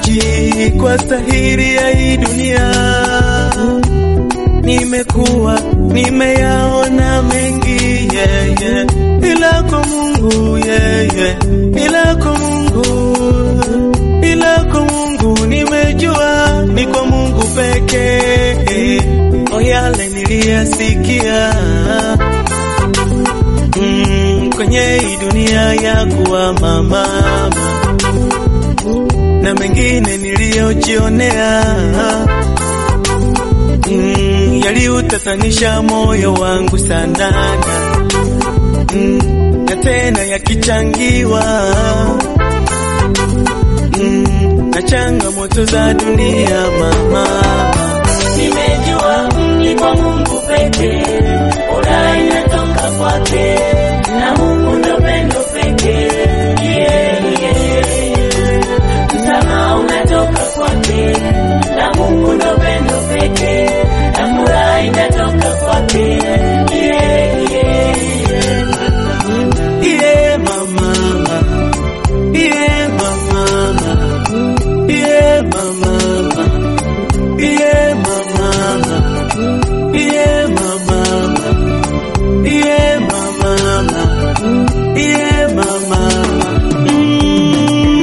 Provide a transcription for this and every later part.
sifichi kwa stahili ya hii dunia. Nimekuwa nimeyaona mengi yeah, yeah. ila kwa Mungu yeah, yeah. ila kwa Mungu ila kwa Mungu nimejua ni kwa Mungu pekee. O yale niliyasikia mm, kwenye hii dunia ya kuwa mama na mengine niliyojionea mm, yaliutatanisha moyo wangu sana mm, na tena yakichangiwa mm, na changamoto za dunia mama, Nimejua mlipo Mungu pekee, furaha inatoka kwake, na Mungu ndo pendo pekee. Yeah, yeah. Msamaha unatoka kwake, na Mungu ndo pendo pekee, na furaha inatoka kwake. Yeah, yeah. yeah, mama, yeah, mama, yeah, mama, yeah, mama, yeah, mama, yeah, mama, yeah, mama. Mm.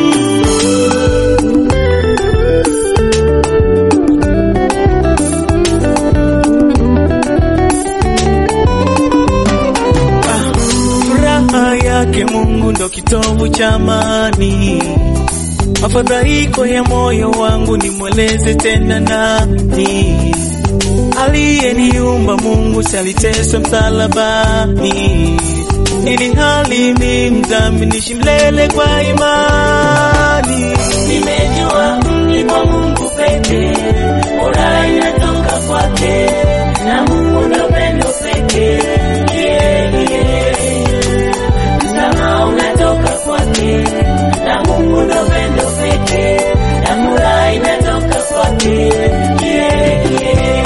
Ah, Furaha yake Mungu ndo kitovu cha amani. Mafadhaiko ya moyo wangu nimweleze tena nani? Aliyeniumba Mungu saliteswa msalabani, ili hali mi mdhambi niishi milele kwa imani. Nimejua mlipo Mungu pekee, furaha inatoka kwake, na Mungu ndo pendo pekee. Yeah, yeah. Msamaha unatoka kwake, na Mungu ndo pendo pekee, na furaha inatoka kwake. Yeah, yeah.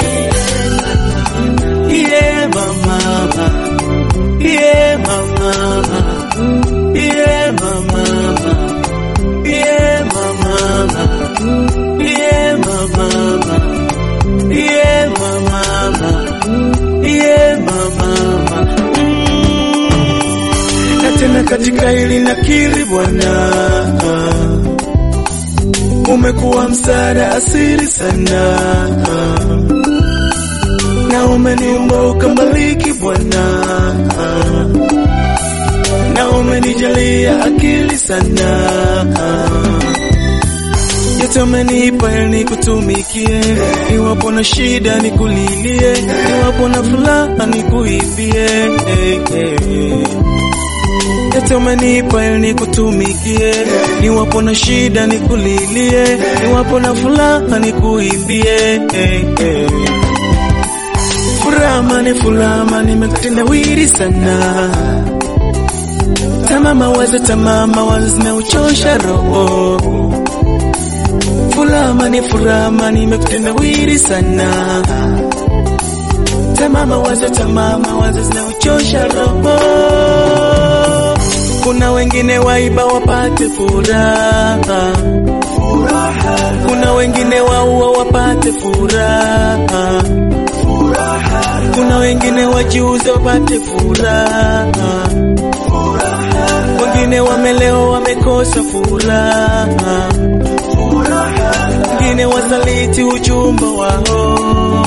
Yeah, mama, yeah, mama, yeah, mama, yeah, mama, yeah, mama, yeah, mama, yeah, mama. Mm. Na tena katika hili nakiri Bwana, umekuwa msaada asiri sana na umeniumba ukambariki Bwana, na umenijalia akili sana, yote umenipa ili nikutumikie, iwapo na shida nikulilie, iwapo na furaha nikuimbie, eh, eh. yote umenipa ili nikutumikie, niwapo na shida nikulilie, niwapo na furaha nikuimbie, eh, eh. Furama ni furama, nimekutenda wiri sana. Tamama wazo, tamama wazo zinauchosha roho. Furama ni furama, nimekutenda wiri sana. Tamama wazo, tamama wazo zinauchosha roho. Kuna wengine waiba wapate furaha, kuna wengine waua wapate furaha kuna wengine wajiuze wapate furaha, wengine wamelewa wamekosa furaha, wengine wasaliti ujumba wao,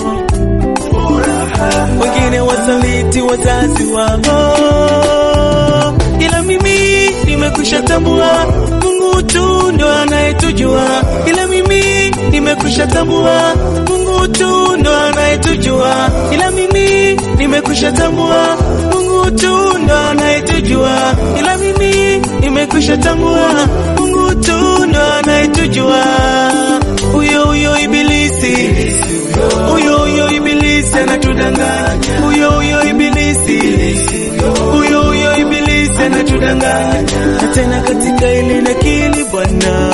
wengine wasaliti wazazi wao, ila mimi nimekwisha tambua Mungu tu ndo anayetujua, ila mimi nimekwisha tambua Mungu tu ndo anayetujua, ila mimi nimekwisha tambua Mungu tu ndo anayetujua, ila mimi nimekwisha tambua Mungu tu ndo anayetujua. Huyo huyo ibilisi, huyo huyo ibilisi anatudanganya, huyo huyo ibilisi, huyo huyo ibilisi anatudanganya, na tena katika hili nakili Bwana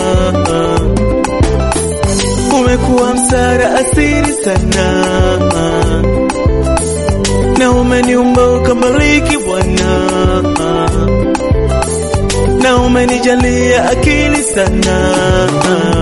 umekuwa msara asiri sana, na umeniumba ukabariki Bwana, na umenijalia akili sana